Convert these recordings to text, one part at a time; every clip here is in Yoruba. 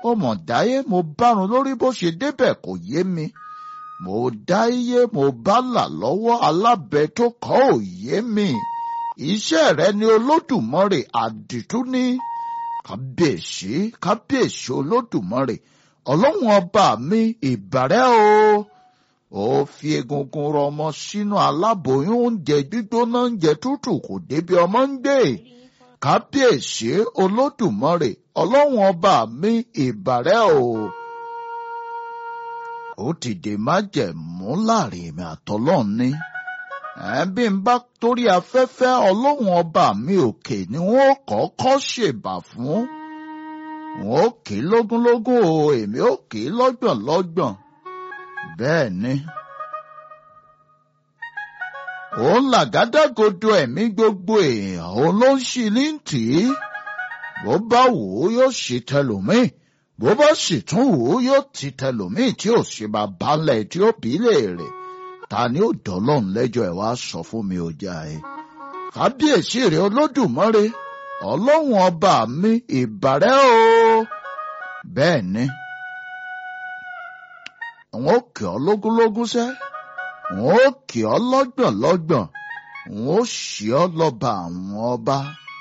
mo mọ̀ dáyé mo bárun lórí bó ṣe débẹ̀ kò yé mi mo dáyé mo bá là lọ́wọ́ alábẹ tó kọ́ ò yé mi iṣẹ́ rẹ ni olódùmarè àdìtú ní kábíyèsí kábíyèsí olódùmarè ọlọ́run ọba mi ìbàrẹ́ o ó fi egungun rọmọ sínú aláboyún oúnjẹ gbígbóná oúnjẹ tútù kò débi ọmọ ń gbé kábíyèsí olódùmarè ọlọ́run ọba mi ìbàrẹ́ o ó ti dè májẹ̀mú láàrin èmi àtọlọ́run ní bí n bá torí afẹ́fẹ́ ọlọ́run ọba mi òkè ni wọ́n kọ́kọ́ ṣèbà fún wọn ó kì í lógúnlógún o èmi ó kì í lọ́gbọ̀n lọ́gbọ̀n bẹ́ẹ̀ ni. òun làgádágodo ẹ̀mí gbogbo èèyàn òun ló ń ṣí ní tì í bó bá wò ó yóò ṣe tẹlòmíì bó bá sì tún wò ó yóò ti tẹlòmíì tí ò ṣe máa balẹ̀ tí ó bí léèrè ta ni ó dọ́lọ́run lẹ́jọ́ ẹ̀ wá sọ fún mi ò já ẹ. kábíyèsí rẹ̀ olódùmarè ọlọ́run ọba mi ìbàrẹ́ o bẹ́ẹ̀ ni wọn ó kì ọ́ lógúnlógún sẹ́ wọn ó kì ọ́ lọ́gbọ̀n lọ́gbọ̀n wọn ó ṣì ọ́ lọ́ba àwọn ọba.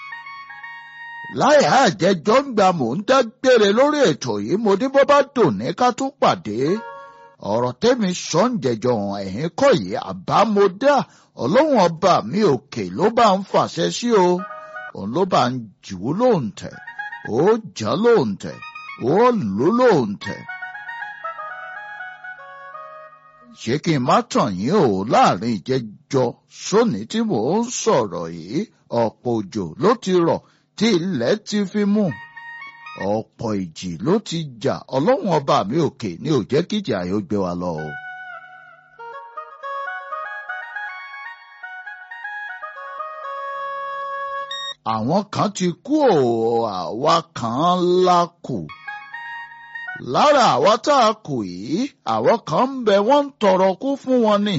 láyà àjẹjọ́ ń gba mò ń dágbére lórí ètò yìí mo ní bó bá dùn ní ká tún pàdé ọ̀rọ̀ tẹ́mi sọ ń jẹjọ hàn ẹ̀yìn kọ́ yìí àbámọ́dá ọlọ́run ọba mi òkè ló bá ń fàṣẹ sí o òun ló bá ń jù ú lóǹtẹ̀ ó jà lóǹtẹ̀ ó lù ú lóǹtẹ̀ ṣé kí n má tàn yín o láàrin ìjẹjọ sóní tí mò ń sọ̀rọ̀ yìí ọ̀pọ̀ òjò ló ti rọ̀ tí ilẹ̀ ti fi mú ọ̀pọ̀ ìjì ló ti jà ọlọ́run ọba mi òkè ní ò jẹ́ kíjà yóò gbé wa lọ o. àwọn kan ti kú o àwa kan la kù lára àwa tá a kù yìí àwọn kan ń bẹ wọ́n ń tọrọ kú fún wọn ni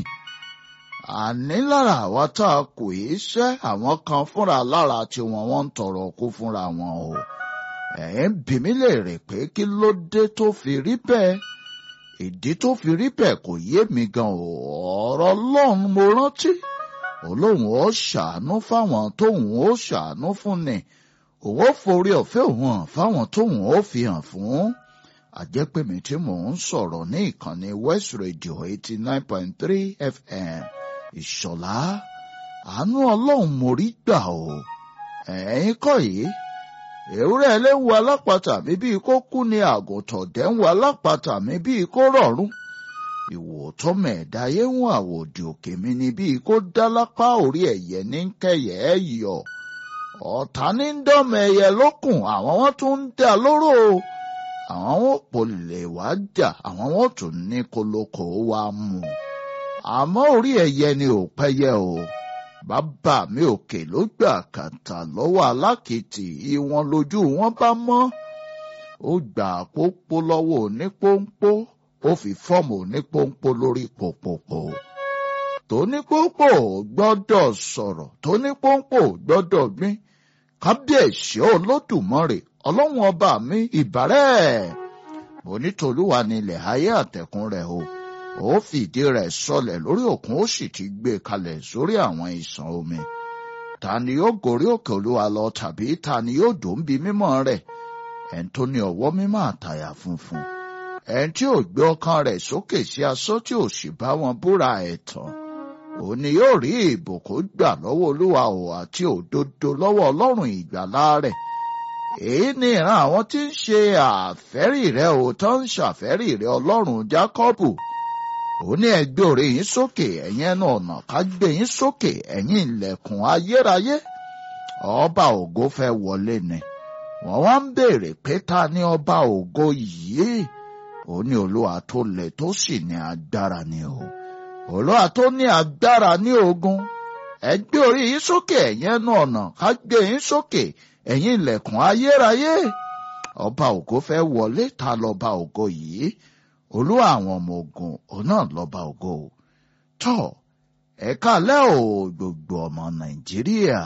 àní lára àwa tá a kù yìí ṣẹ́ àwọn kan fúnra lára tiwọn wọ́n ń tọrọ kú fúnra wọn o ẹ̀ ń bi mí léèrè pé kí ló dé tó fi rí bẹ́ẹ̀ ìdí tó fi rí bẹ́ẹ̀ kò yé mi gan o ọ̀rọ̀ Ọlọ́run mo rántí olóhùn ó ṣàánú fáwọn tóhùn ó ṣàánú fún ni òun ó forí ọ̀fẹ́ òun hàn fáwọn tóhùn ó fi hàn fún àjẹpẹ̀mí tí mò ń sọ̀rọ̀ ní ìkànnì West Radio eighty nine point three FM ìṣọ̀lá àánú ọlọ́run mo rí gbà o ẹ̀yin kọ́ yìí ewúrẹ́ ẹlẹ́wu alápatà mi bíi kó kú ni àgùntàn dẹ́wù alápatà mi bíi kó rọ̀rùn ìwò tó mẹ̀ẹ́dáyé ń àwòdì òkè mi ni bíi kó dá lápá orí ẹ̀yẹ ní kẹyẹ ẹ̀ yọ ọ̀tá ní ń dọ́mọ ẹyẹ lókùn àwọn wọn tún ń dá lóró o àwọn wọn kò lè wá jà àwọn wọn tún ní koloko wa mú àmọ́ orí ẹyẹ ni ò pẹ́yẹ o bàbá mi òkè ló gbà kàtà lọ́wọ́ alákìtì ìwọ̀n lójú wọn bá mọ́ ó gbà pópó lọ́wọ́ onípónpó ó fi fọ́ọ̀mù onípónpó lórí pòpòpò tónípónpó gbọ́dọ̀ sọ̀rọ̀ tónípónpó gbọ́dọ̀ gbìn kábíyèsí olódùmarè ọlọ́run ọba mi ìbárẹ̀ mo ní tolúwa ní ilẹ̀ ayé àtẹ̀kùn rẹ̀ o ó fìdí rẹ̀ sọlẹ̀ lórí òkun ó sì ti gbé kalẹ̀ sórí àwọn ìsàn omi ta ni yóò gorí òkè olúwa lọ tàbí ta ni yóò dùn bí mímọ́ rẹ̀ ẹni tó ní ọwọ́ mímọ́ àtàyà funfun ẹni tí ò gbé ọkàn rẹ̀ sókè sí asọ́ tí ò sì bá wọn búra ẹ̀tàn òun ni yóò rí ìbùkún gbà lọ́wọ́ olúwa ò àti òdodo lọ́wọ́ ọlọ́run ìgbàlá rẹ̀ èyí ni ìran àwọn tí ń ṣe àfẹ́rí rẹ̀ ò tó ń ṣàfẹ́rí rẹ̀ ọlọ́run jákọ́bù ó ní ẹ gbé orí yín sókè ẹ̀yin ẹnu ọ̀nà ká gbé yín sókè ẹ̀yin ilẹ̀kùn ayérayé ọba ògo fẹ́ wọlé ni wọ́n wá ń béèrè pé ta ni ọba ògo yìí ó ní olúwa tó le tó sì ní agbára ni o olúwa tó ní agbára ní ogun ẹ gbé orí yín sókè ẹ̀yin ẹnu ọ̀nà ká gbé yín sókè ẹ̀yin ilẹ̀kùn ayérayé ọba ògo fẹ́ wọlé ta lọ́ba ògo yìí olúwa àwọn ọmọ ogun òun náà lọ́ba ògo tọ́ ẹ̀ka lẹ́ ò gbogbo ọmọ nàìjíríà.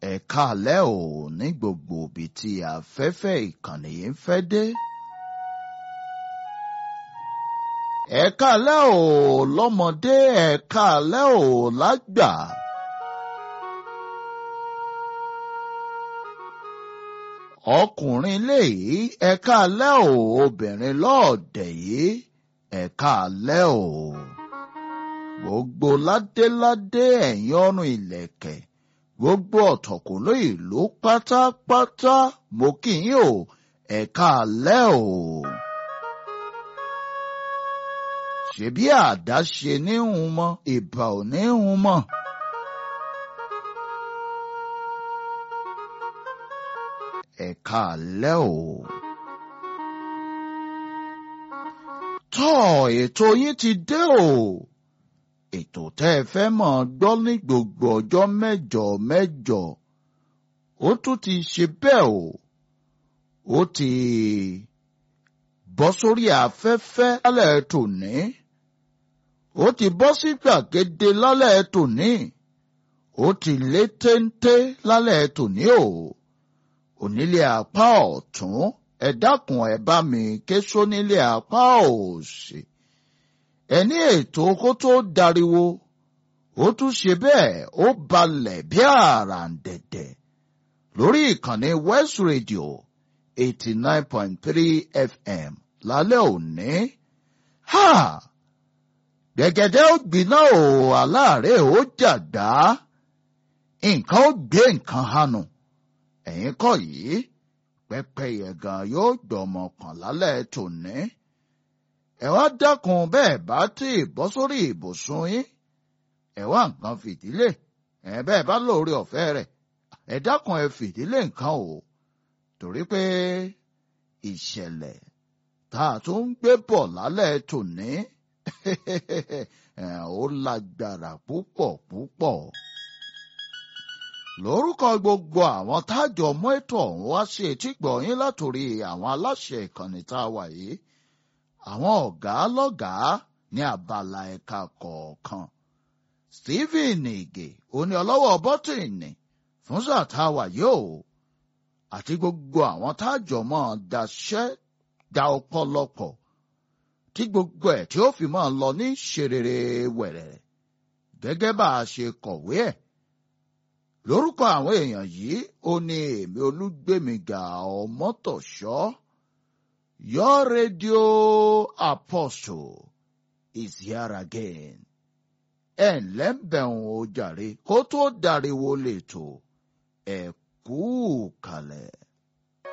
ẹ káalẹ́ o ní gbogbo ibi tí afẹ́fẹ́ ìkànnì yìí ń fẹ́ dé. ẹ káalẹ́ o lọ́mọdé ẹ káalẹ́ o lágbà. ọkùnrin léyìí ẹ káalẹ́ o obìnrin lọ́ọ̀dẹ̀ yìí ẹ káalẹ́ o. gbogbo ládéládé ẹ̀yìn ọrùn ìlẹ̀kẹ̀ gbogbo ọ̀tọ̀kùnlé ìlú pátápátá mo kí yín o ẹ káalẹ́ o. ṣebí àdáṣe ní hun mọ́ ìbà ò ní hun mọ́. ẹ káalẹ́ o. tọ́ ètò yín ti dé o. ètò tẹ́ ẹ fẹ́ mọ̀ gbọ́ ní gbogbo ọjọ́ mẹ́jọ mẹ́jọ. ó tún ti ṣe bẹ́ẹ̀ o. ó ti bọ́ sórí afẹ́fẹ́ lálẹ́ tòní. ó ti bọ́ sí gbàgede lálẹ́ tòní. ó ti lé téńté lálẹ́ tòní o. onílé apá ọ̀tún ẹ dákun ẹ bá mi ké sónílé apá òsì. ẹni ètò kó tó dariwo ó tún ṣe bẹ́ẹ̀ ó balẹ̀ bí àràǹdẹ̀dẹ̀ lórí ìkànnì West Radio eighty nine point three FM lálẹ́ òní. Ha! Gbẹ̀gẹ̀dẹ̀ ó gbiná o aláàárẹ̀ ó jàgbá. Nǹkan ó gbé nǹkan hànú. Ẹ̀yin kọ́ yìí, pẹ́pẹ́yẹ gan yóò gbọmọ pọ̀n lálẹ́ tòní. Ẹ wá dákun bẹ́ẹ̀ bá tí ì bọ́ sórí ìbùsùn yín. Ẹ wá nǹkan fìdílé. Ẹ bẹ́ẹ̀ bá lóore ọ̀fẹ́ rẹ̀. Ẹ dákun ẹ fìdílé nǹkan o. Torí pé ìṣẹ̀lẹ̀ tá a tún ń gbé bọ̀ lálẹ́ tòní ó lágbára púpọ̀ púpọ̀. lórúkọ gbogbo àwọn tájọ mọ́ ètò ọ̀hún wá sí etígbọ̀ yín látòrí àwọn aláṣẹ ìkànnì tá a wà yìí àwọn ọ̀gá lọ́gàá ní abala ẹ̀ka kọ̀ọ̀kan. Stephen Ige oní ọlọ́wọ́ bọ́tìnì fún sàtáwà yóò àti gbogbo àwọn tájọ mọ́ daṣẹ́ da ọ̀pọ̀lọpọ̀ tí gbogbo ẹ̀ tí ó fi máa lọ ní ṣerere wẹ̀rẹ̀ gẹ́gẹ́ bá a ṣe kọ̀wé ẹ̀. lórúkọ àwọn èèyàn yìí ó ní èmi olúgbèmíga ọmọtọ̀ṣọ́ your radio apostle is here again. ẹ ǹlẹ́ ń bẹ̀rùn o jàre kó tó dariwo lè tò ẹ kú kalẹ̀.